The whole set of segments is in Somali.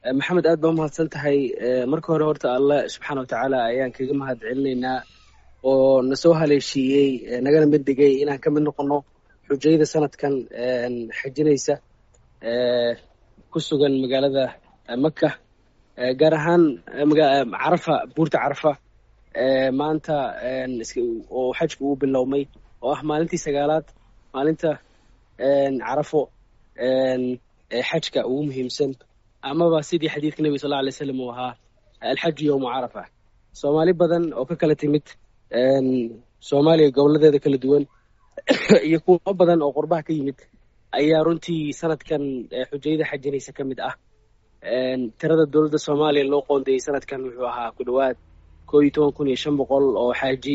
maxamed aad baa umahadsan tahay marka hore horta allah subxaana watacaala ayaan kaga mahad celinaynaa oo na soo haleeshiiyey nagana mid dhigay inaan ka mid noqono xujayada sanadkan xajinaysa ku sugan magaalada maka gaar ahaan carafa buurta carafa maanta oo xajka uu bilowmay oo ah maalintii sagaalaad maalinta carafo xajka ugu muhiimsan amaba sidii xadiidka nebiga sal lla alay slam uu ahaa alxaju yowma carafa soomaali badan oo ka kala timid soomaaliya goboladeeda kala duwan iyo kuwo badan oo qurbaha ka yimid ayaa runtii sanadkan xujayada xajinaysa ka mid ah tirada dowladda soomaaliya loo qoondeeyey sanadkan wuxuu ahaa ku dhowaad koo iyo toban kun iyo shan boqol oo xaaji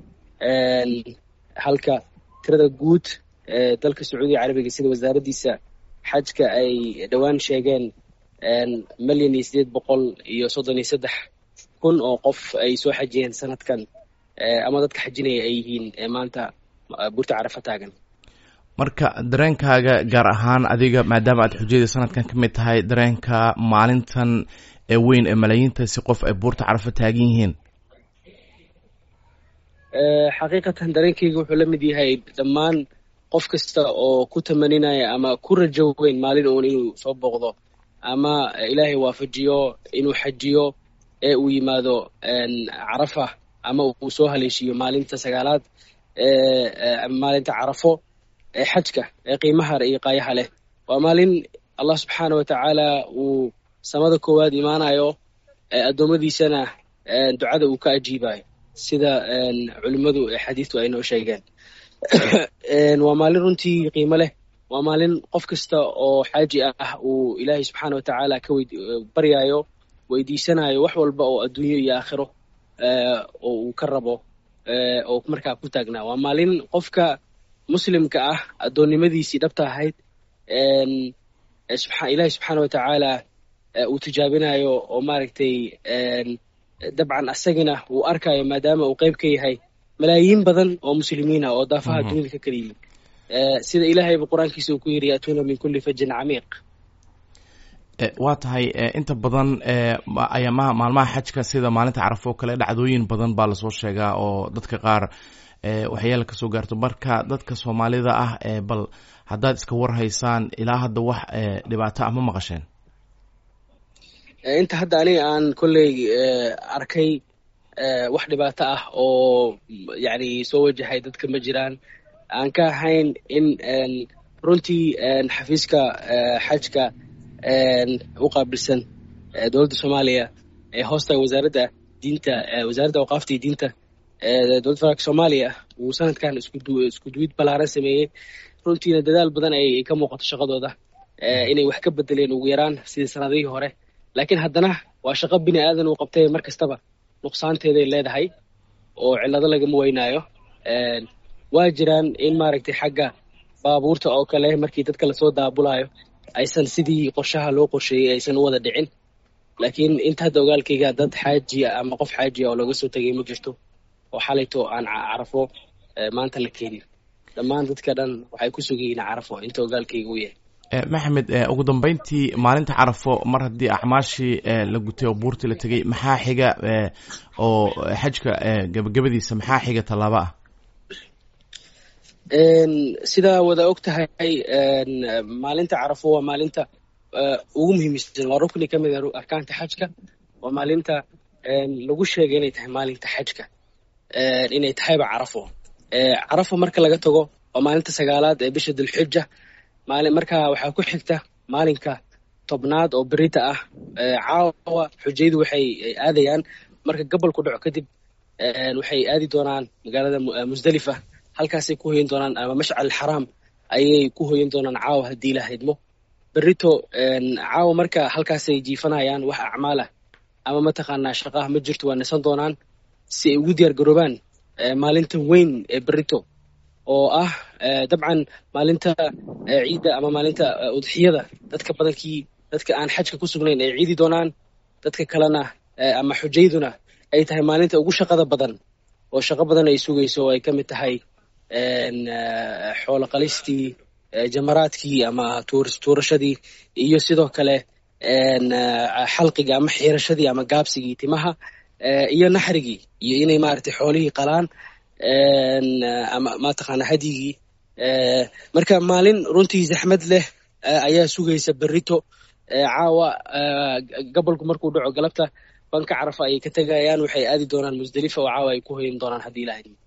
halka tirada guud dalka sacuudiga carabiga sida wasaaraddiisa xajka ay dhowaan sheegeen milyan iyo sideed boqol iyo soddon iyo saddex kun oo qof ay soo xajiyeen sanadkan ama dadka xajinaya ay yihiin maanta buurta carafa taagan marka dareenkaaga gaar ahaan adiga maadaama aad xujayada sanadkan ka mid tahay dareenka maalintan ee weyn ee malaayiintaasi qof ay buurta carafa taagan yihiin xaqiiqatan dareenkayga wuxuu la mid yahay dhammaan qof kasta oo ku tamaninaya ama ku rajo weyn maalin uun inuu soo booqdo ama ilaahay waafajiyo inuu xajiyo ee uu yimaado carafa ama uu soo haleeshiiyo maalinta sagaalaad maalinta carafo ee xajka ee qiimaha iyo qaayaha leh waa maalin allah subxaana watacaala uu samada koowaad imaanayo addoommadiisana ducada uu ka ajiibayo sida culimmadu xadiidtu ay noo sheegeen waa maalin runtii qiimo leh waa maalin qof kasta oo xaaji ah uu ilaahay subxaana watacaala ka baryayo weydiisanayo wax walba oo adduunyo iyo aakhiro oo uu ka rabo oo markaa ku taagnaa waa maalin qofka muslimka ah addoonnimadiisii dhabta ahayd ilaahay subxaana watacaala uu tijaabinayo oo maaragtay dabcan asagina uu arkayo maadaama uu qeyb ka yahay malaayiin badan oo muslimiina oo daafaha dunida ka kala yimid sida ilaahayba qur-aankiisa uu ku yidhi yaatuuna min kulli fajin camiiq waa tahay inta badan ayaamaha maalmaha xajka sida maalinta carafo oo kale dhacdooyin badan baa lasoo sheegaa oo dadka qaar waxyaala kasoo gaarto marka dadka soomaalida ah bal haddaad iska warhaysaan ilaa hadda wax dhibaato ah ma maqasheen inta hadda aniga aan kolley arkay wax dhibaato ah oo yacni soo wajahay dadka ma jiraan aan ka ahayn in runtii xafiiska xajka u qaabilsan dowladda soomaaliya ee hoostaga wasaaradda diinta wasaaradda awqaafta iyo diinta dowladda federaalka soomaaliya uu sanadkan isku duwid ballaaran sameeyey runtiina dadaal badan ay ka muuqato shaqadooda inay wax ka bedeleen ugu yaraan sidii sanadihii hore laakiin haddana waa shaqo bini aadan uu qabtay mar kastaba nuqsaanteeday leedahay oo cillado lagama weynaayo waa jiraan in maaragtay xagga baabuurta oo kale markii dadka lasoo daabulayo aysan sidii qorshaha loo qorsheeyey aysan u wada dhicin laakiin inta hadda ogaalkayga dad xaajiya ama qof xaajiya oo looga soo tegay ma jirto oo xalayto aan carafo maanta la keenin dhammaan dadka dhan waxay ku sugayihiin carafo inta ogaalkayga u yahay maxamed ugu dambeyntii maalinta carafo mar haddii acmaashii la gutay oo buurtii la tegey maxaa xiga oo xajka gabagabadiisa maxaa xiga tallaabo ah sidaa wada og tahay maalinta carafo waa maalinta ugu muhiimsan waa rukni ka mid a arkaanta xajka waa maalinta lagu sheegay inay tahay maalinta xajka inay tahayba carafo carafo marka laga tago waa maalinta sagaalaad ee bisha dulxija maali markaa waxaa ku xigta maalinka tobnaad oo berita ah caawa xujayadu waxay aadayaan marka gobolku dhaco kadib waxay aadi doonaan magaalada musdalifa halkaasay ku hoyan doonaan ama mashcal xaraam ayay ku hoyan doonaan caawa haddii la haydmo berito caawa marka halkaasay jiifanayaan wax acmaalah ama mataqaanaa shaqaah ma jirto waa nisan doonaan si ay ugu diyaar garoobaan maalinta weyn ee berito oo ah dabcan maalinta ciidda ama maalinta udxiyada dadka badankii dadka aan xajka ku sugnayn ay ciidi doonaan dadka kalena ama xujayduna ay tahay maalinta ugu shaqada badan oo shaqo badan ay sugayso oo ay ka mid tahay xoolo qalistii jamaraadkii ama tuurashadii iyo sidoo kale xalqiga ama xiirashadii ama gaabsigii timaha iyo naxrigii iyo inay maaragtay xoolihii qalaan ama mataqaana hadyigii marka maalin runtii zaxmad leh ayaa sugaysa berito caawa gobolku markuu dhaco galabta banka carafa ayay ka tegayaan waxay aadi doonaan musdelifa oo caawa ay ku hoyin doonaan haddii ilahay